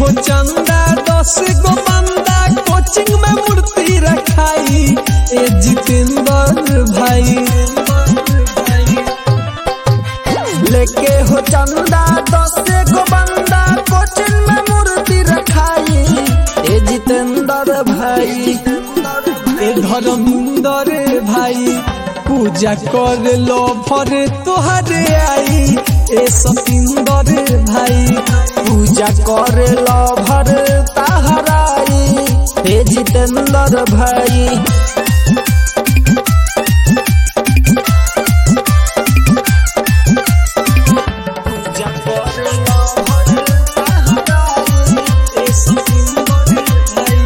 हो चंदा दस गो बंदा कोचिंग में मूर्ति रखाई ए जितेंद्र भाई लेके हो चंदा दस गो बंदा कोचिंग में मूर्ति रखाई ए जितेंद्र भाई ए धर्मेंद्र भाई पूजा कर लो भरे तोहरे आई ए सतिंदर भाई पूजा करे लो भर ताहराई हे जितेंद्र भाई पूजा करे लो भर ताहराई ए सतिंदर भाई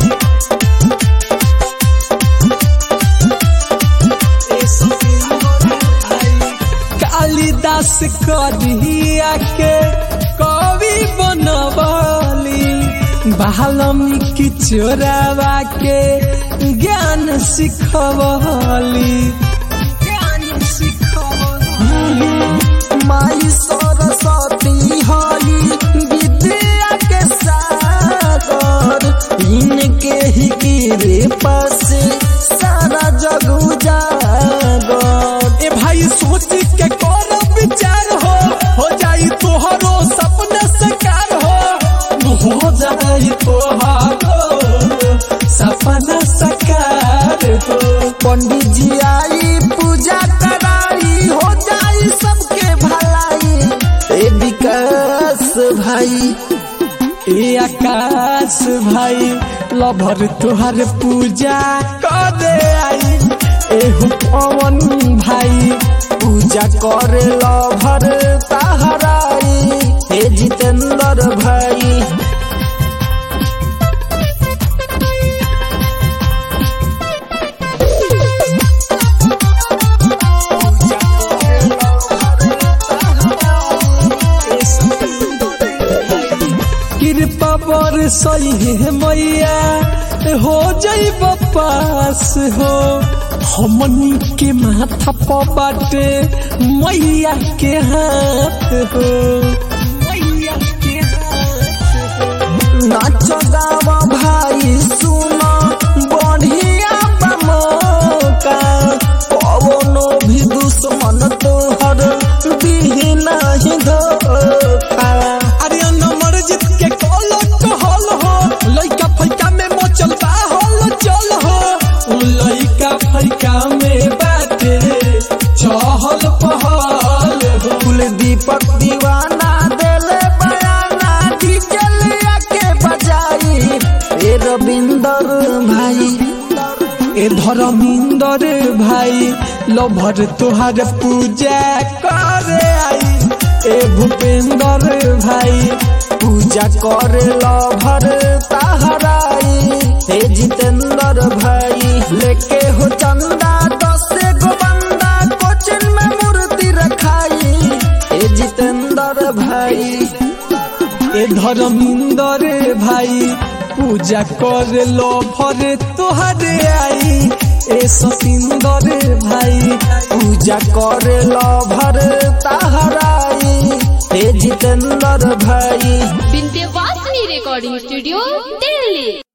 ए सतिंदर भाई कालिदास करिया के कवि बनवली बाल्मीकि चोरावा के ज्ञान सिखवली ज्ञान सिखवली माई सरस्वती हई विद्या के सागर इनके ही कृपा से सारा जग उजागर ए भाई सोच के करो विचार हो हो जाई तोहरो सपना साकार हो हो जाई तोहरो सपना साकार हो पंडित जी आई पूजा कराई हो जाई सबके भलाई ए विकास भाई ए आकाश भाई लभर तुहार पूजा करे आई एहु पवन भाई पूजा करे लो भर ताहराई हे जितेंद्र भाई कृपा बर सही है मैया हो जाई पास हो हमनी के माथा पर बाटे मैया के हाथ हो मैया के हाथ हो नाच गावा भाई सुनो बढ़िया बमोका पवनो भी दुश्मन तोहर दिही नहीं धोखा अरे नंबर जीत के कॉल कहल हो लइका फैका में मचल बा हल चल हो लइका फैका में बाटे चहल पहल हो कुल दीपक दीवाना देले बयाना डीजल के बजाई ए रविंदर भाई ए धर्मिंदर भाई लभर तोहार पूजा करे आई ए भूपेंद्र भाई पूजा करे लभर ताहराई हे जितेंद्र भाई लेके हो चंदा दस गो बंदा कोचिन में मूर्ति रखाई हे जितेंद्र भाई ए धर्मिंदर भाई पूजा कर लो भरे तोहरे आई ए सतिंदर भाई पूजा करे लभर ताहराई हे जितेंद्र भाई विंध्यवासिनी रिकॉर्डिंग स्टूडियो दिल्ली